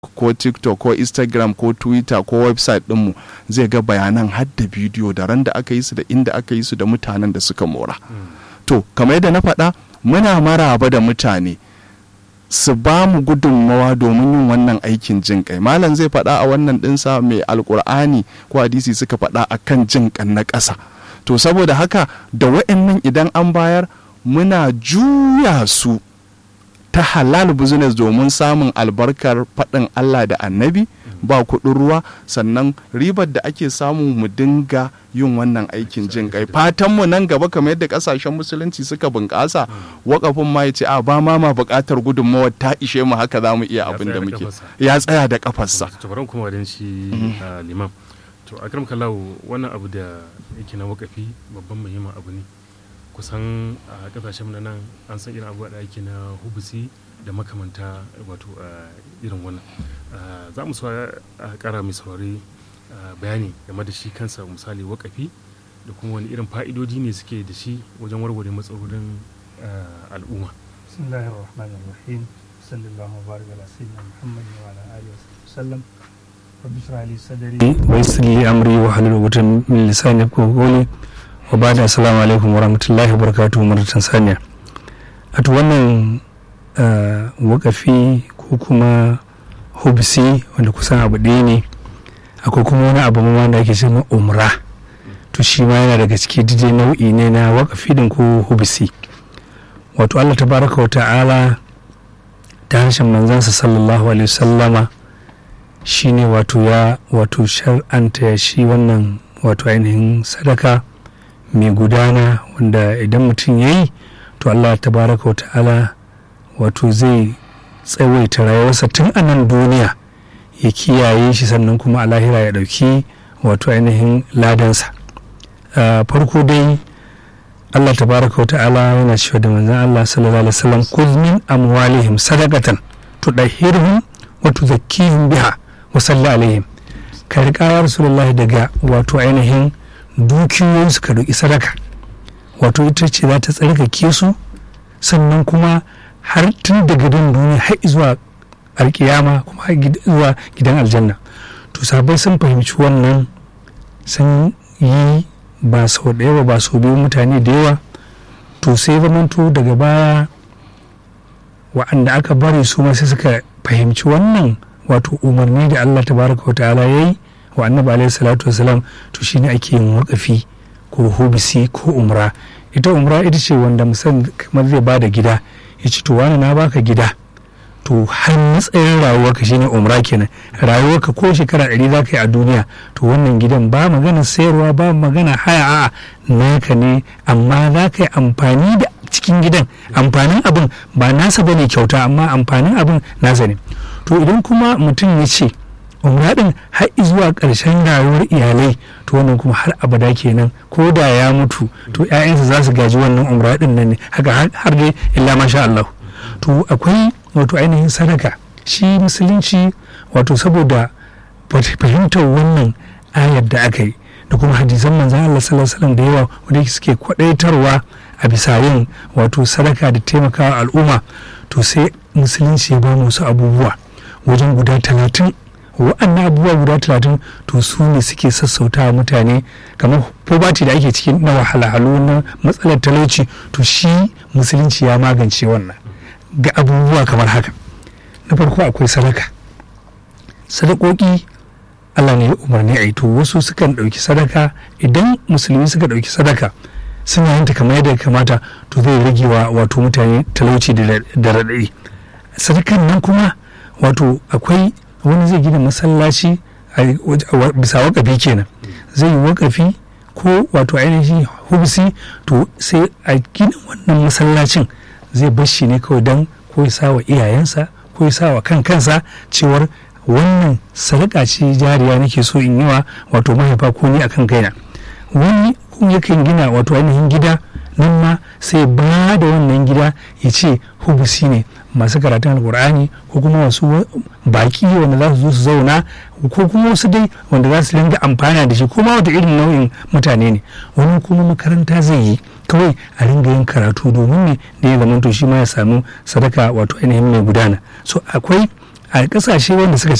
ko tiktok ko instagram ko twitter ko website ɗinmu zai ga bayanan har da bidiyo da ran da aka yi su da inda aka yi su da mutanen da suka mora to kamar yadda na faɗa muna maraba da mutane su ba mu gudunmawa domin yin wannan aikin jin kai malam zai faɗa a wannan ɗinsa mai alkur'ani ko hadisi suka faɗa a kan jin kan na ƙasa to saboda haka da wa'annan idan an bayar muna juya su ta halal business domin samun albarkar faɗin Allah da annabi ba kuɗin ruwa sannan ribar da ake samu mu dinga yin wannan aikin jin kai fatan mu nan gaba kamar yadda kasashen musulunci suka bunƙasa wakafin ma ya ce a ba ma ma buƙatar gudunmawar ta ishe mu haka za mu iya abin da muke ya tsaya da kafarsa to bari kuma wadan shi liman to akram kallahu wannan abu da yake na wakafi babban muhimmin abu ne kusan a kasashen na nan an san irin abubuwa da ake na hubusi da makamanta wato irin wannan za mu a kara mai saurari bayani game da shi kansa misali wakafi da kuma wani irin fa'idodi ne suke da shi wajen warware matsalolin al'umma bismillahir rahmanir rahim sallallahu alaihi wa sallam muhammad wa ala alihi wa sallam rabbi shrah li sadri wa yassir li amri wa halul 'uqdatam min lisani yafqahu qawli wa ba da assalamu alaikum warahmatullahi wabarakatuhu maratan saniya a to wannan wakafi ko kuma hubsi wanda kusan abu ɗaya ne akwai kuma wani abu ma da ake cewa umra to shi ma yana daga ciki dide nau'i ne na wakafi din ko hubsi wato Allah tabaraka wa ta'ala ta harshen manzansa sallallahu alaihi wasallama shine wato ya wato shar'anta ya shi wannan wato ainihin sadaka mai gudana wanda idan mutum ya yi to Allah tabaraka wa ta'ala wato zai tsawaita rayuwarsa tun a nan duniya ya kiyaye shi sannan kuma a lahira ya ɗauki wato ainihin ladansa farko dai Allah tabaraka wa ta'ala yana cewa da manzon Allah sallallahu alaihi wasallam kuz min amwalihim sadaqatan tudahhiruhum wa tuzakkihim biha wa salli alaihim ka riƙa ya rasulullahi daga wato ainihin dukiyoyinsu ka roƙi sadaka wato ita ce za ta tsarkake su sannan kuma har tun daga dan duniya har zuwa alkiyama kuma har zuwa gidan aljanna to sabai sun fahimci wannan sun yi ba sau da yawa ba sau biyu mutane da yawa to sai zamanto daga baya wa'anda aka bari su ma sai suka fahimci wannan wato umarni da Allah tabaraka wa ta'ala yayi wa annabi alaihi salatu wasalam to shine ake yin wakafi ko hubisi ko umra ita umra ita ce wanda musan kamar zai bada gida ya ce to wani na baka gida to har matsayin rayuwarka shine umra kenan rayuwarka ko shekara ɗari za ka yi a duniya to wannan gidan ba magana sayarwa ba magana haya a'a naka ne amma za ka yi amfani da cikin gidan amfanin abin ba nasa bane kyauta amma amfanin abin nasa ne to idan kuma mutum ya ce umra din har zuwa ƙarshen rayuwar iyalai to wannan kuma har abada kenan ko da ya mutu to ƴaƴansa za su gaji wannan umra din nan ne haka har dai illa masha Allah to akwai wato ainihin sadaka shi musulunci wato saboda fahimtar wannan ayar da aka yi da kuma hadisan manzan Allah sallallahu alaihi wasallam da yawa wanda suke kwadaitarwa a bisa yin wato sadaka da taimakawa al'umma to sai musulunci ya ba mu wasu abubuwa wajen guda talatin wa'annan abubuwa guda talatin to su ne suke sassauta mutane kamar pobati da ake cikin na wahalhalu na matsalar talauci to shi musulunci ya magance wannan ga abubuwa kamar haka na farko akwai sadaka sadakoki Allah ne ya umarni a yi to wasu sukan ɗauki sadaka idan musulmi suka ɗauki sadaka suna yin ta kamar yadda ya kamata to zai rage wa wato mutane talauci da raɗaɗi sadakan nan kuma wato akwai wani zai gina masallaci a bisa wakafi kenan zai yi wakafi ko wato ainihin hubsi to sai a gina wannan masallacin zai bashi ne kawai don ko ya wa iyayensa ko ya wa kan kansa cewar wannan sadaka ce jariya nake so in yi wa wato mahaifa ko ni akan kaina wani kuma yakan gina wato ainihin gida nan ma sai ba da wannan gida ya ce hubusi ne masu karatun alkur'ani ko kuma wasu baki wanda za su zo su zauna ko kuma wasu dai wanda za su dinga amfana da shi ko ma wata irin nau'in mutane ne wani kuma makaranta zai yi kawai a ringa yin karatu domin ne da ya zama to shi ma ya samu sadaka wato ainihin mai gudana so akwai a kasashe wanda suka